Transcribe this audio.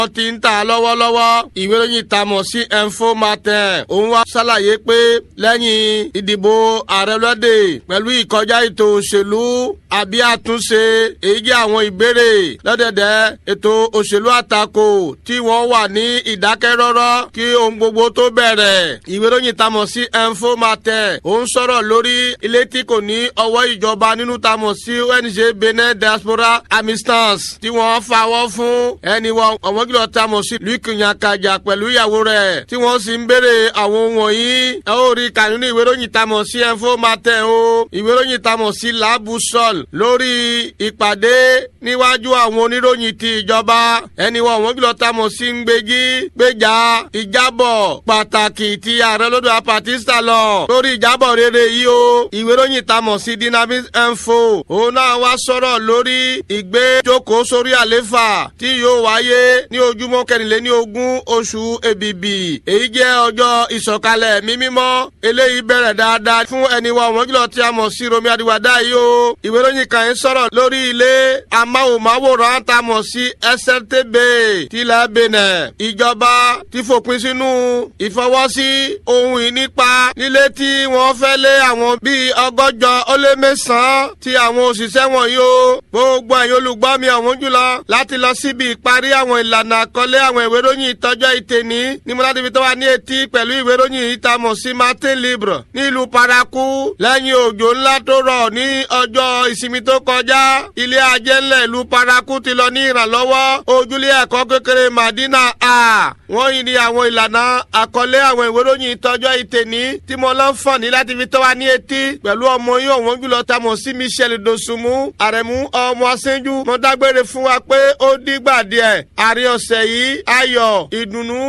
wọ́n ti ń tà lọ́wọ́lọ́wọ́ ìwé ìròyìn tamọ̀ sí info matin òun wá ṣàlàyé pé lẹ́yìn ìdìbò ààrẹ lọ́dẹ pẹ̀lú ìkọjá ètò òṣèlú àbí àtúnṣe èyí jẹ́ àwọn ìbéèrè lọ́dẹ̀dẹ̀ ètò òṣèlú àtakò tí wọ́n wà ní ìdákẹ́rọ́rọ́ kí ohun gbogbo tó bẹ̀rẹ̀ ìwé ìròyìn tamọ̀ sí info matin òun sọ̀rọ̀ lórí ilé tí kò ní ọwọ́ ìjọba nínú tamọ̀ sí ONG Benin Diaspora Assistance tí wọ́n fawọ́ fún ẹni wọn ọ̀wọ́n kìlọ̀ tamọ̀ sí Luc Nyakaja pẹ̀lú ìyàwó rẹ̀ tí wọ́n sì ń béèrè àwọn wọ̀nyí ẹ ó rí kà nínú ìwé ìròyìn tamọ̀ sí info matin o ìwé ìròyìn tamọ̀ sí labusol lórí ìpàdé níwájú àwọn oníròyìn ti ìjọba ẹni wọn ọ̀wọ́n kìlọ̀ tamọ̀ sí ń gbégi gbéjà ìjábọ̀ pàtàkì ti ààrẹ lọ́dọ̀ apatista lọ lórí ìjábọ̀ rere yìí o ìwé ìròyìn tamọ̀ sí dynamic info òun náà wá sọ̀rọ̀ lórí ìgbé jókòó sórí àléfà tí yóò wáyé ní ojúmọ́ kẹrìnléní ogún oṣù èbìbì èyí jẹ́ ọjọ́ ìsọ̀kalẹ̀ mímímọ́ eléyìí bẹ̀rẹ̀ dáadáa fún ẹni wa ọ̀wọ́n jùlọ tí a mọ̀ sí romi adiwada yìí o ìwé ìròyìn kan yìí sọ̀rọ̀ lórí ilé amáhùnmáwòrán tá a mọ̀ sí SRTB tilẹ̀ Benin ìjọba ti fòpin sínú ìfọwọ́sí ohun ìnípa nílé tí wọ́n fẹ́ lé àwọn bíi ọgọ́jọ ó lé mẹ́sàn-án ti àwọn òṣìṣẹ́ wọ̀nyí o gbogbo ẹ̀yin olùgbọ́ mi ọ̀wọ́n jùlọ láti lọ síbi ìparí àwọn ìlànà àkọlé àwọn ìwé ìròyìn ìtọ́jọ́ ìtẹ̀ní ní mo láti fi tó wa ní etí pẹ̀lú ìwé ìròyìn ìtamọ̀ sí Martin Libre nílùú Paraku lẹ́yìn òjò ńlá tó rọ̀ ní ọjọ́ ìsinmi tó kọjá ilé ajé ńlẹ̀ ìlú Paraku ti lọ ní ìrànlọ́wọ́ ojúlé ẹ̀kọ́ kékeré Madina a wọ́n yìí ní àwọn ìlànà àkọlé àwọn ìwé ìròyìn ìtọ́jọ́ ìtẹ̀ní tí mo lọ́ fọ̀n ní láti fi tó wa ní etí pẹ̀lú ọmọ yìí ọ̀wọ́n jùlọ tamọ̀ sí Michel Dosunmu àrẹ̀mú ọmọ asẹ́jú mo dágbére fún wa pé ó dìgbà díẹ̀ àrí ọ̀sẹ̀ yìí ayọ̀ ìdùnnú